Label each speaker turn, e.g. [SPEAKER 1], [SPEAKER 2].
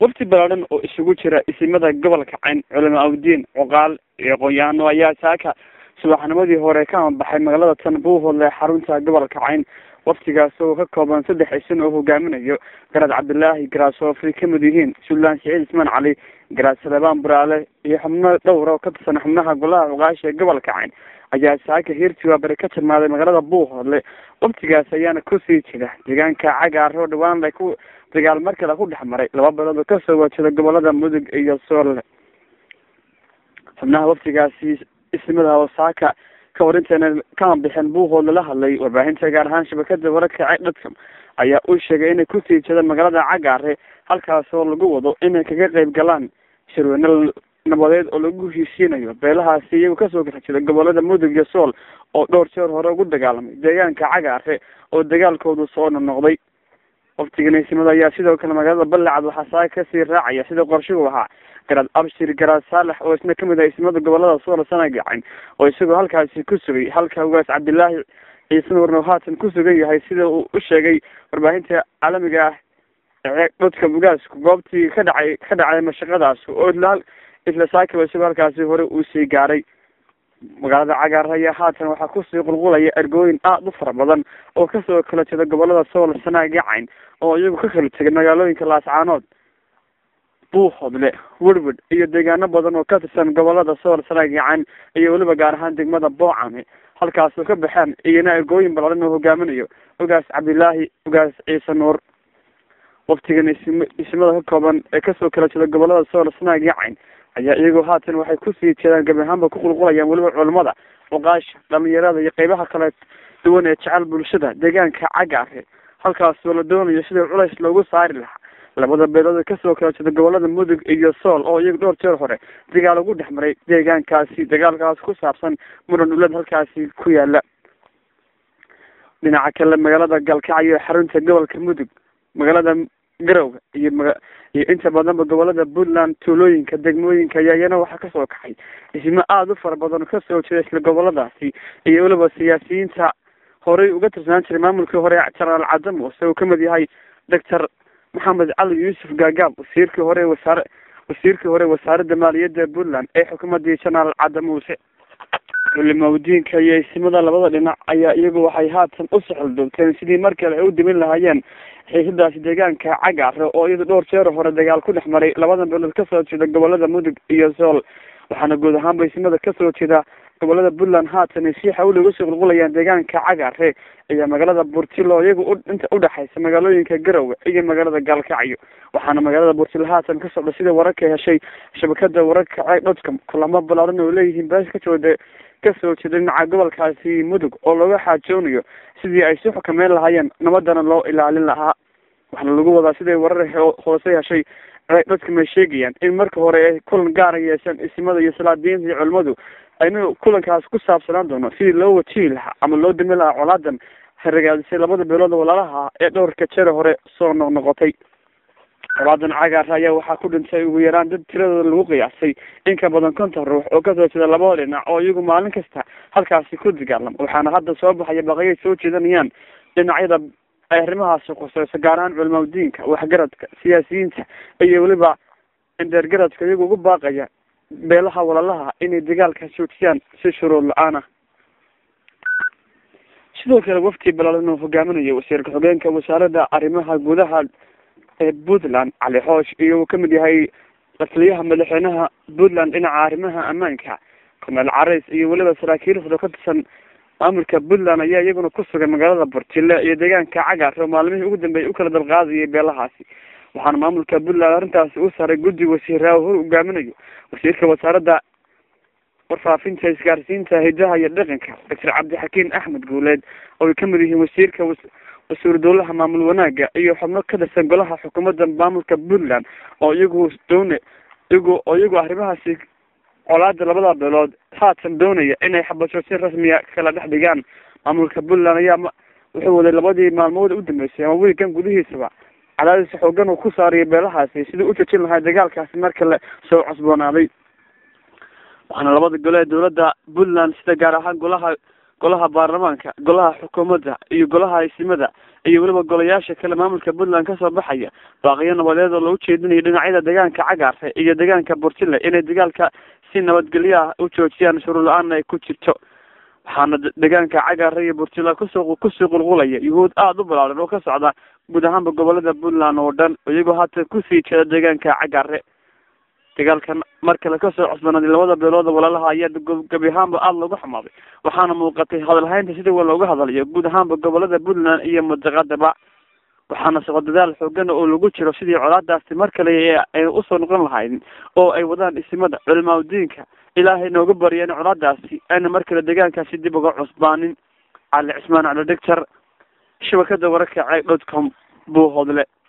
[SPEAKER 1] wafti ballaaran oo isugu jira isimada gobolka cayn culamo awdiin cuqaal iyo qoyaano ayaa saaka subaxnimadii hore ka amabaxay magaalada tan buuhoodle xarunta gobolka cayn waftigaas oo ka kooban saddex isin oo hogaaminayo garaad cabdilaahi garaasoofi kamid yihiin suldaan siciid ismaan cali garaad salebaan buraale iyo xubno dhowra oo ka tirsan xubnaha golaha cuqaasha ee gobolka cayn ayaa saaka hiirtiwaa bari ka tilmaaday magaalada buuhoodle waftigaas ayaana kusii jira deegaanka cagaar oo dhawaan la ku dagaal markale ku dhex maray laba bilood oo kasoo wajada gobolada mudug iyo soole xubnaha waftigaasi ismada oo saaka ka hor intayna kama bixin buuhoodle la hadlay warbaahinta gaar ahaan shabakada wararka dadka ayaa uu sheegay inay kusii jeedaan magaalada cagaare halkaas oo lagu wado inay kaga qeyb galaan shirweyne nabadeed oo lagu heshiisiinayo beelahaasi iyagu kasoo gaxa jira gobolada mudug iyo sool oo dhowr jeer hore ugu dagaalamay deegaanka cagaare oo dagaalkoodu soo noqnoqday waftigan isimada ayaa sidoo kale magaalada ballacad waxaa saaka kasii raacaya sida qorshuhu ahaa garaad abshir garaad saalex oo isna kamid ah isimada gobolada sool sanagacayn oo isagoo halkaasi ku sugay halka ugaas cabdilaahi ciise nuurno haatan ku sugan yahay sida uu u sheegay warbaahinta caalamiga ah dadka ugaasku goobtii ka dhacay ka dhacday mashaqadaas oo isla saakiba isagoo halkaasi hore uu sii gaaray magaalada cagaar ayaa haatan waxaa kusii qulqulaya ergooyin aada u fara badan oo kasoo kala jeeda gobolada sool sanaaga cayn oo iyagu ka kala tegay magaalooyinka laascaanood buuhoodle werward iyo deegaano badan oo ka tirsan gobolada sool sanaaga cayn iyo weliba gaar ahaan degmada boocame halkaasoo ka baxeen iyona ergooyin ballaaran oo hogaaminayo ugaas cabdilaahi ugaas ciise nuur waftigan ism ismada ka kooban ee kasoo kala jeeda gobolada sool sanaaga cayn ayaa iyagoo haatan waxay kusii jeedaan gabi ahaanba ku qulqulayaan weliba culamada cuqaasha dhalinyarada iyo qeybaha kale duwan ee jecel bulshada deegaanka cagaare halkaasoo la doonayo sidii culays loogu saari lahaa labada beelood kasoo kala jeeda gobolada mudug iyo sool oo iyaga dhowr jeer hore dagaal ugu dhex maray deegaankaasi dagaalkaas ku saabsan muran ulad halkaasi ku yaala dhinaca kale magaalada galkacyo xarunta gobolka mudug magaalada garowga iyo maga iyo inta badanba gobolada puntland tuulooyinka degmooyinka ayaa iyana waxaa kasoo kaxay dhismo aada u fara badan kasoo jeeda isla goboladaasi iyo weliba siyaasiyiinta horey uga tirsanaan jiray maamulkii hore jenaraal cadde muuse uu kamid yahay doctor maxamed cali yuusuf gaagaab wasiirkii hore wasaare wasiirkii hore wasaaradda maaliyadda puntland ee xukuumadii jenaraal cadde muuse culimaudiinka iyo isimada labada dhinac ayaa iyagu waxay haatan u sixilduubteen sidii mar kale ay u dimin lahaayeen xiisadaasi deegaanka cagaare oo iyada dhowr jeer hore dagaal ku dhex maray labadan beelood kasoo jeeda gobolada mudug iyo sool waxaana guud ahaanba isimada kasoo jeeda gobolada puntland haatan ay si xawli uga sii qulqulayaan deegaanka cagaare iyo magaalada burtilo iyagu inta udhexaysa magaalooyinka garowe iyo magaalada gaalkacyo waxaana magaalada burtilo haatan ka socda sida wararka heshay shabakada wararka cdodka kulamo balaaran oo leeyihiin beesha kajooda kasoo jeeda dhinaca gobolkaasi mudug oo looga xaajoonayo sidii ay si xukameyn lahaayeen nabadana loo ilaalin lahaa waxaana lagu wadaa siday warar hoose heshay dadka may sheegayaan in marka hore ay kulan gaara yeeshaan isimada iyo salaadiinta iyo culimadu ayna kulankaas ku saabsanaan doono sidii loo wajihi lahaa ama loo dami lahaa colaadan haragaadisay labada beelood walaalaha ee dhowrka jere hore soo noqnoqotay colaadan cagaar ayaa waxaa ku dhintay ugu yaraan dad tiradooda lagu qiyaasay in ka badan konton ruux oo kasoo jeeda labada dhinac oo iyagu maalin kasta halkaasi ku dagaalamo waxaana hadda soo baxaya baqayay soo jeedanayaan dhinacyada ay arrimahaasi khuseyso gaar ahaan culimaudiinka waxgaradka siyaasiyiinta iyo weliba indeergaradka iyagu ugu baaqaya beelaha walalaha inay dagaalka joojiyaan si shuruud la-aan ah sidoo kale wafti balaalan oo hogaaminayo wasiirka xogeenka wasaaradda arrimaha gudaha ee puntland cali xoosh iyo uu kamid yahay lataliyaha madaxweynaha puntland dhinaca arrimaha ammaanka korneel carays iyo weliba saraakiil fado ka tirsan maamulka puntland ayaa iyaguna ku sugan magaalada burtile iyo deegaanka cagaar oo maalmihii ugu dambeeyay u kala dalqaadayay beelahaasi waxaana maamulka puntland arrintaasi u saaray guddi wasiiraa hor hogaaminayo wasiirka wasaaradda warfaafinta isgaarsiinta hidaha iyo dhaqanka doctor cabdixakiin axmed guuleed oo ay kamid yihiin wasiirka wasiir dowlaha maamul wanaaga iyo xubno ka tirsan golaha xukuumadda maamulka puntland oo iyagu doona iyagu oo iyagu arrimahaasi colaada labada beelood haatan doonaya inay xabasho si rasmiya kala dhex dhigaan maamulka puntland ayaa wuxuu waday labadii maalmood u dambeysay ama wiigan gudihiisaba cadaadis xoogan uu ku saariyay beelahaasi sidii u jojin lahaa dagaalkaasi mar kale soo cusboonaaday waxaana labada gole ee dowladda puntland sida gaar ahaan golaha golaha baarlamaanka golaha xukuumadda iyo golaha isimada iyo weliba golayaasha kale maamulka puntland kasoo baxaya baaqiyo nabadeed oo lagu jeedinayo dhinacyada deegaanka cagaare iyo deegaanka burtile inay dagaalka si nabadgelyo ah u joojiyaan shuruur la-aanna ay ku jirto waxaana deegaanka cagaare iyo burtila kusoo kusii qulqulaya yuhuud aada u balaaran oo ka socda guud ahaanba gobolada puntland oo dhan iyagoo haatan kusii jeeda deegaanka cagaare dagaalkan mar kale kasoo cusbanaaday labada beelooda walaalaha ayaa gebi ahaanba aada loogu xumaaday waxaana muuqatay hadalhaynta sida wa looga hadlayo guud ahaanba gobolada puntland iyo mudaqadaba waxaana socod dadaal xoogana oo lagu jiro sidii colaadaasi mar kale ayna usoo noqon lahayn oo ay wadaan isimada culimaadudiinka ilaahay nooga baryeen colaadaasi ayna mar kale deegaankaasi dib uga cusbaanin cali cismaan cali dhegtar shabakada wararka ceeg dot com buu hodle